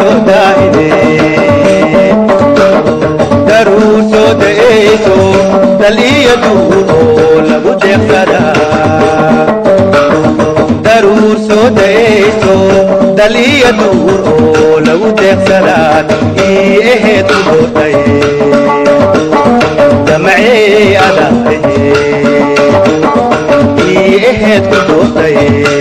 soo daahine daruur soo da'ayso dal iyo duur oo lagu deeqsadaa daruur soo da'ayso dal iyo duur oo lagu deeqsadaa ii aheed ku doortay damacee adaaye ii aheed ku doortay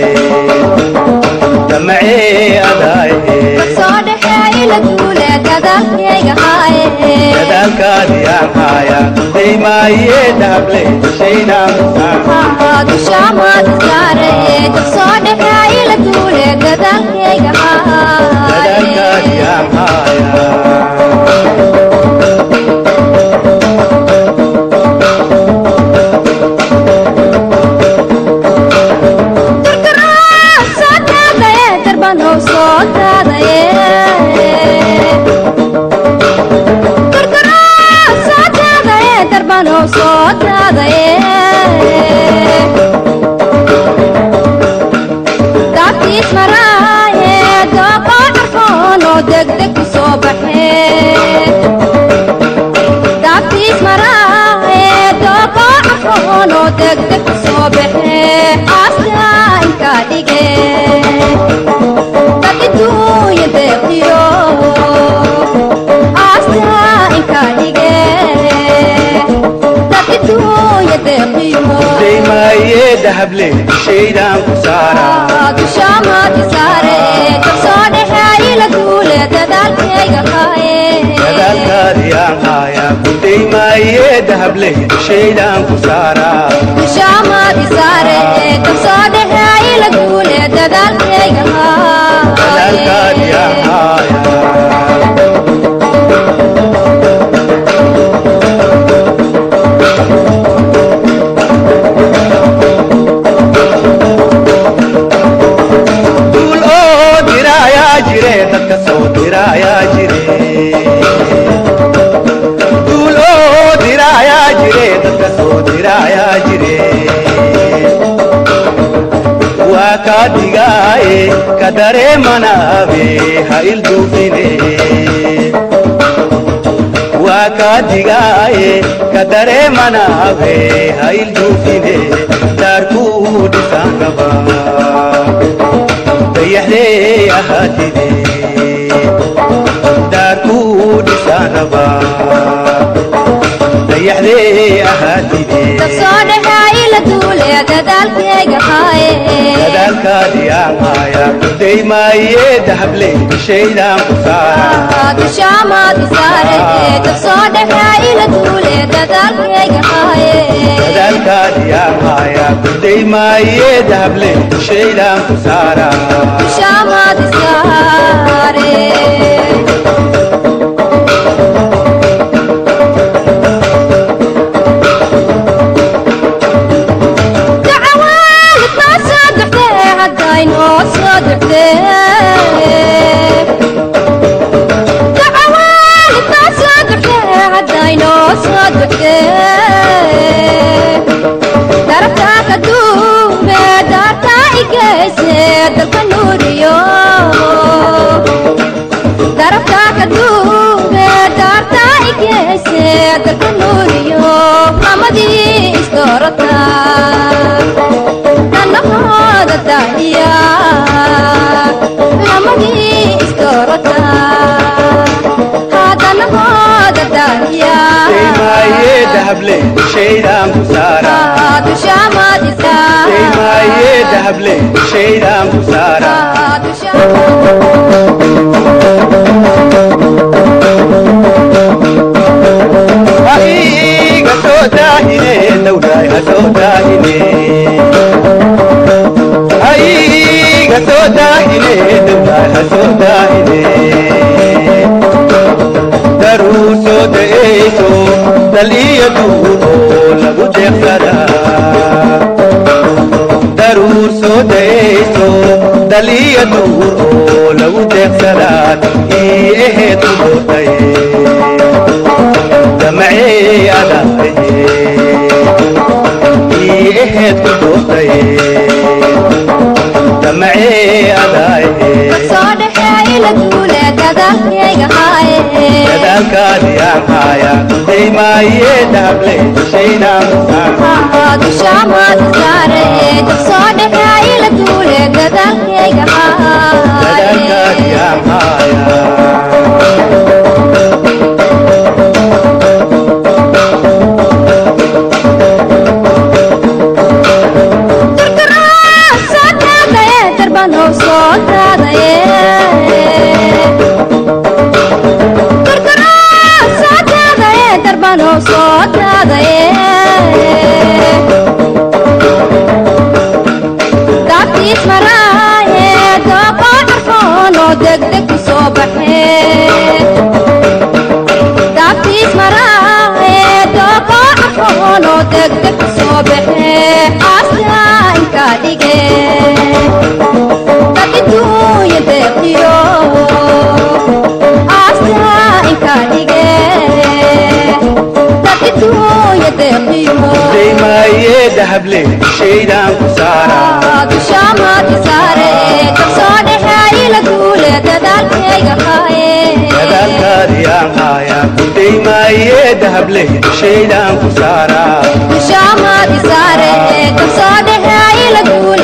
damacee adaaye soo dhexeey la duule dadaalkayga haaye dadaalkaadii aan haaya daymaaye dahable shaynaan dushaamaad saare soo dhexeey la duule dadaalkayga dadaalkaadii haaye aan haaya soo daadaye darbanow soo daadaye Gurguraa soo daadaye darbanow soo daadaye daabtiis maraaye dooboo dharkoonoo degdeg ku soo baxee daabtiis maraaye dooboo dharkoonoo degdeg ku soo baxee aaskaa inkaa dhigee dadituuya deeqiyo aaskaa inkaa dhigee dadituuya deeqiyo daymaaye dahable shaydaan ku saara dushaamaadi saare kabsoo dhexeey la duule dadaalkayga haaye dadaalkaadii aan haaya ku daymaaye dahable shaydaan ku saara dushaamaadi saare kabsoo dhexeey la duule dadaalkayga dadaalkaadii aan haaye haaya duul oo diraayaa jire dadka soo diraayaa jire duul oo diraayaa jire dadka soo diraayaa jire waa kaa digaaye ka dareemanaabe ha ilduufine waa kaa digaaye ka dareemanaabe ha ilduufine daarkuu dhisaan qabaa dayaxdee ahaatide daarkuu dhisaanaba dayaxdee ahaatide kabsoo dhexeey la duule dadaalkayga haaye dadaalkaadii aan haaya ku daymaaye dahable shaydaan ku saara dushaamaadi saare kabsoo dhexeey la duule dadaalkayga haaye dadaalkaadii aan haaya ku daymaaye dahable shaydaan ku saara dushaamaadi saare dacwaalid maa soo duxdee haddaynoo soo duxdee dacwaalid maa soo duxdee haddaynoo soo duxdee darabtaa ka duube daartaa igeyse dalka nuuriyo darabtaa ka duube daartaa igeyse dalka nuuriyo mamadii isdoorata dannahooda daahiya mamadii isdoorata hadanahooda daahiya daymaaye dahable shaydaan ku saara dushaamaadisa daymaaye dahable shaydaan ku saara Ahiga soo daahine dawlaay ha soo daahine Ahiga soo daahine dawlaay ha soo daahine Daruu soo da'ayso dal iyo duur oo lagu deeqsadaa daruur soo da'ayso dal iyo duur oo lagu deeqsadaa ii aheed ku doortay damacee adaaye ii aheed ku doortay damacee adaaye soo dhexeey la duule dada daymaaye dahable shaydaan ku saara dushaamaad saare dabsoo dhexaayi la duule dadaalkayga dadaalkaadi haaye aan haaya degdeg ku soo baxee daabtiis maraahe dooko carfoonoo degdeg ku soo baxee aastaa inka dhige dadintuuya deeqiyo aastaa inka dhige dadintuuya deeqiyo daymaaye dahable shaydaan ku saara dushaamaadka saare kabsoo dhexaayi la duule dadaalkayga haaye dadaalkaadi aan haaya daymaaye dahable shaydaan ku saara dushaamaadka saare kabsoo dhexaayi la duule